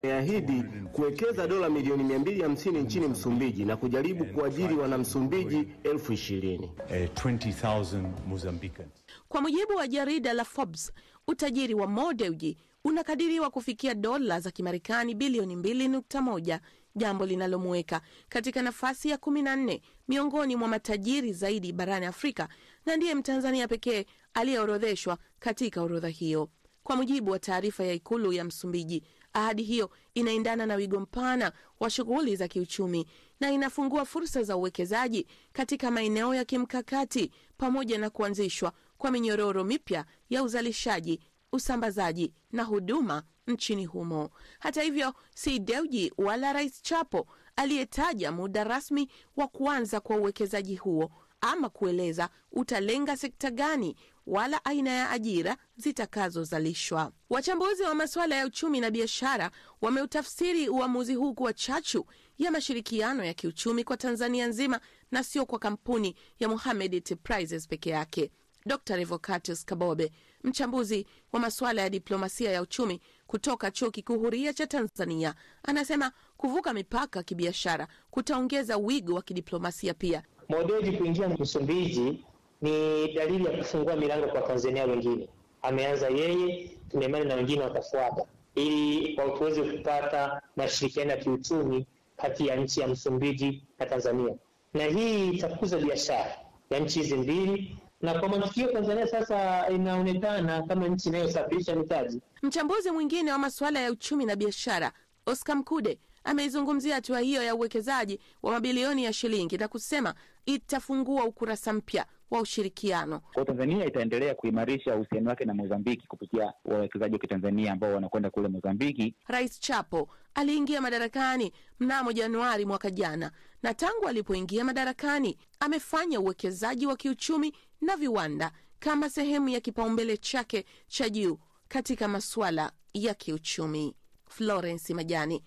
Imeahidi kuwekeza dola milioni 250 nchini Msumbiji na kujaribu kuajiri wanamsumbiji elfu ishirini. uh, 20,000 Mozambicans. Kwa mujibu wa jarida la Forbes, utajiri wa Mo Dewji unakadiriwa kufikia dola za Kimarekani bilioni 2.1, jambo linalomuweka katika nafasi ya 14 miongoni mwa matajiri zaidi barani Afrika na ndiye Mtanzania pekee aliyeorodheshwa katika orodha hiyo. Kwa mujibu wa taarifa ya Ikulu ya Msumbiji, ahadi hiyo inaendana na wigo mpana wa shughuli za kiuchumi na inafungua fursa za uwekezaji katika maeneo ya kimkakati pamoja na kuanzishwa kwa minyororo mipya ya uzalishaji, usambazaji na huduma nchini humo. Hata hivyo, si Dewji wala Rais Chapo aliyetaja muda rasmi wa kuanza kwa uwekezaji huo ama kueleza utalenga sekta gani wala aina ya ajira zitakazozalishwa. Wachambuzi wa masuala ya uchumi na biashara wameutafsiri uamuzi huu kuwa chachu ya mashirikiano ya kiuchumi kwa Tanzania nzima na sio kwa kampuni ya Mohamed Enterprises peke yake. Dr Revocatus Kabobe, mchambuzi wa masuala ya diplomasia ya uchumi kutoka Chuo Kikuu Huria cha Tanzania, anasema kuvuka mipaka kibiashara kutaongeza wigo wa kidiplomasia pia. Mo Dewji kuingia Msumbiji ni dalili ya kufungua milango kwa Tanzania wengine. Ameanza yeye, tuna imani na wengine watafuata, ili kwa tuweze kupata mashirikiano ya kiuchumi kati ya nchi ya Msumbiji na Tanzania, na hii itakuza biashara ya nchi hizi mbili, na kwa matukio Tanzania sasa inaonekana kama nchi inayosafirisha mitaji. Mchambuzi mwingine wa masuala ya uchumi na biashara Oscar Mkude ameizungumzia hatua hiyo ya uwekezaji wa mabilioni ya shilingi na kusema itafungua ukurasa mpya wa ushirikiano. Kwa Tanzania itaendelea kuimarisha uhusiano wake na Mozambiki kupitia wawekezaji wa Kitanzania ambao wanakwenda kule Mozambiki. Rais Chapo aliingia madarakani mnamo Januari mwaka jana, na tangu alipoingia madarakani amefanya uwekezaji wa kiuchumi na viwanda kama sehemu ya kipaumbele chake cha juu katika masuala ya kiuchumi. Florence Majani,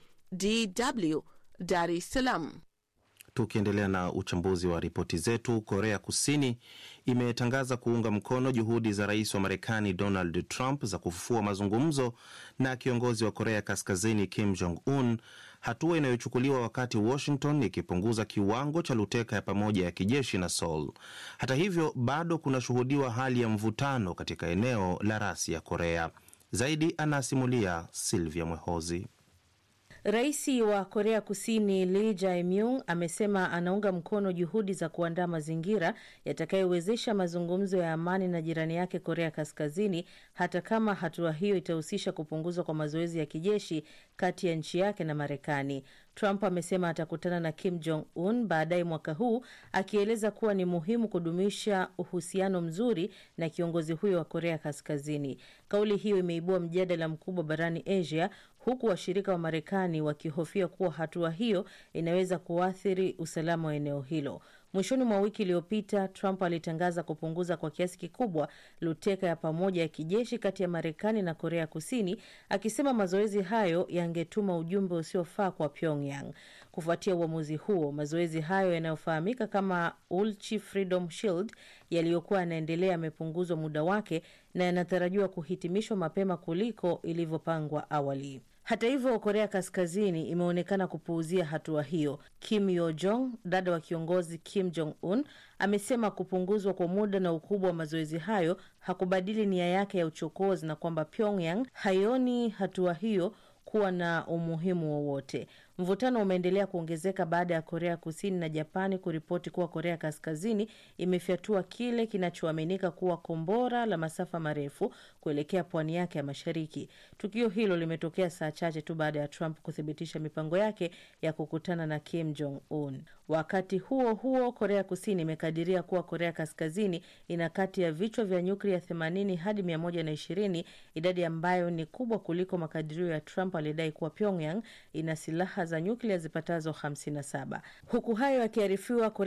DW, Dar es Salaam. Tukiendelea na uchambuzi wa ripoti zetu, Korea Kusini imetangaza kuunga mkono juhudi za rais wa Marekani Donald Trump za kufufua mazungumzo na kiongozi wa Korea Kaskazini Kim Jong Un, hatua inayochukuliwa wakati Washington ikipunguza kiwango cha luteka ya pamoja ya kijeshi na Seoul. Hata hivyo, bado kunashuhudiwa hali ya mvutano katika eneo la rasi ya Korea. Zaidi anasimulia Silvia Mwehozi. Rais wa Korea Kusini Lee Jae-myung amesema anaunga mkono juhudi za kuandaa mazingira yatakayowezesha mazungumzo ya amani na jirani yake Korea Kaskazini, hata kama hatua hiyo itahusisha kupunguzwa kwa mazoezi ya kijeshi kati ya nchi yake na Marekani. Trump amesema atakutana na Kim Jong Un baadaye mwaka huu, akieleza kuwa ni muhimu kudumisha uhusiano mzuri na kiongozi huyo wa Korea Kaskazini. Kauli hiyo imeibua mjadala mkubwa barani Asia, huku washirika wa Marekani wakihofia kuwa hatua hiyo inaweza kuathiri usalama wa eneo hilo. Mwishoni mwa wiki iliyopita, Trump alitangaza kupunguza kwa kiasi kikubwa luteka ya pamoja ya kijeshi kati ya Marekani na Korea Kusini, akisema mazoezi hayo yangetuma ujumbe usiofaa kwa Pyongyang. Kufuatia uamuzi huo, mazoezi hayo yanayofahamika kama Ulchi Freedom Shield yaliyokuwa yanaendelea yamepunguzwa muda wake na yanatarajiwa kuhitimishwa mapema kuliko ilivyopangwa awali. Hata hivyo, Korea Kaskazini imeonekana kupuuzia hatua hiyo. Kim Yo Jong, dada wa kiongozi Kim Jong Un, amesema kupunguzwa kwa muda na ukubwa wa mazoezi hayo hakubadili nia yake ya uchokozi na kwamba Pyongyang haioni hatua hiyo kuwa na umuhimu wowote. Mvutano umeendelea kuongezeka baada ya Korea Kusini na Japani kuripoti kuwa Korea Kaskazini imefyatua kile kinachoaminika kuwa kombora la masafa marefu kuelekea pwani yake ya mashariki. Tukio hilo limetokea saa chache tu baada ya Trump kuthibitisha mipango yake ya kukutana na Kim Jong Un. Wakati huo huo, Korea Kusini imekadiria kuwa Korea Kaskazini ina kati ya vichwa vya nyuklia 80 hadi 120, idadi ambayo ni kubwa kuliko makadirio ya Trump aliyedai kuwa Pyongyang ina silaha za nyuklia zipatazo 57. Huku hayo yakiarifiwa